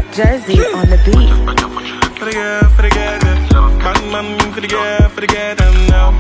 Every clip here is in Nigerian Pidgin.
Jersey on the beat. For the girl, for the girl, them. Bang, bang, for the girl, for the girl, them now.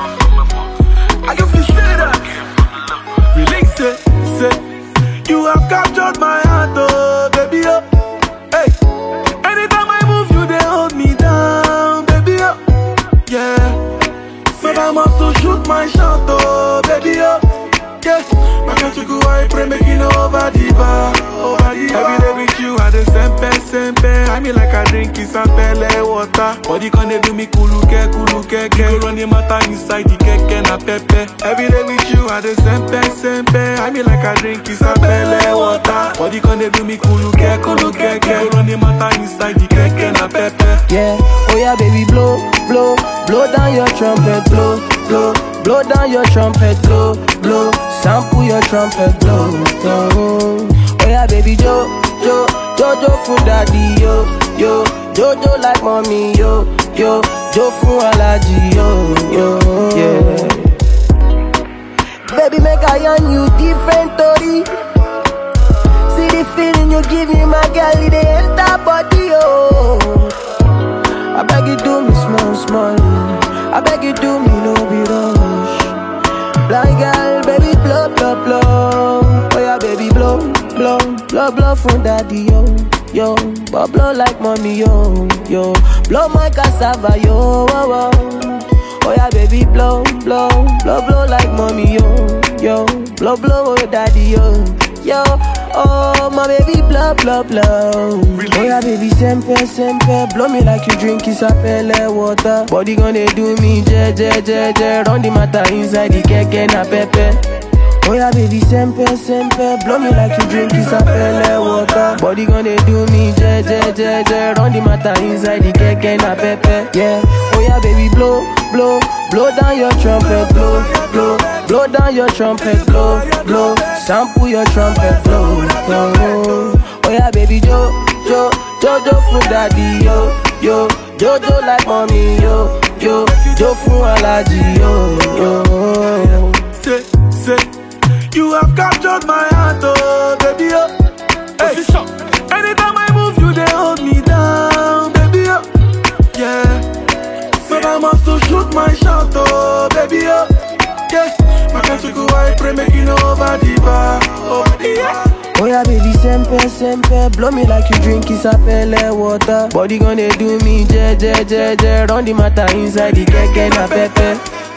I can feel say that. Release it, say. You have captured my heart, oh, baby, oh. Hey. Anytime I move, you, they hold me down, baby, oh. Yeah. But I must to shoot my shot, oh, baby, oh. Yeah. My country go, I pray, make it over the bar, over the bar. Every day with you, I the sempe, sempe. I mean like I drink is a pele water. Body can they do me kuluke, kuluke, ke. You run the matter inside the keke na pepe. Every day with you, I the sempe, sempe. I mean like I drink is a pele water. Body can they do me kuluke, kuluke, ke. You run the matter inside the keke na pepe. Yeah, oh yeah, baby, blow, blow, blow down your trumpet, blow, blow, blow down your trumpet, blow, blow, sample your trumpet, blow, blow. Oh yeah, baby, jo, jo, jojo for daddy, yo, yo, jojo like mommy, yo, yo, jo for allergy, yo, yo, yeah. Baby, make I on you different, Tori. See the feeling you give me, my girl, it dey enter body, oh. I beg you do me small, small. I beg you do me no be rush. Blind girl, baby blow, blow, blow. Oh yeah, baby blow, blow, blow, blow from daddy yo, yo. But blow like mommy yo, yo. Blow my cassava yo, oh, oh. Oh yeah, baby blow, blow, blow, blow like mommy yo, yo. Blow, blow, oh daddy yo, yo. Oh my baby blow, blow, blow. Oh yeah, baby sempe, sempe. Blow me like you drink isapele water. Body gonna do me je, je, je, je. Run the matter inside the keke na pepe. Oh yeah, baby, sempe, sempe Blow me like you drink isapele water Body gonna do me, je, je, je, je Run the matter inside the keke na pepe Yeah, oh yeah, baby, blow, blow Blow down your trumpet, blow, blow Blow down your trumpet, blow, blow Sample your trumpet, blow, blow Oh yeah, baby, jo, jo Jojo for daddy, yo, yo Jojo like mommy, yo, yo Jo for allergy, yo, yo Say, say, you have captured my heart, oh baby, oh. Hey. Anytime I move, you they hold me down, baby, oh. Yeah. But I must to shoot my shot, oh baby, oh. Yeah. My country go, I pray, make it over the bar, over the bar. Oh yeah, baby, sempe, sempe Blow me like you drink isapele water Body gonna do me, je, je, je, je Run the matter inside the keke na pepe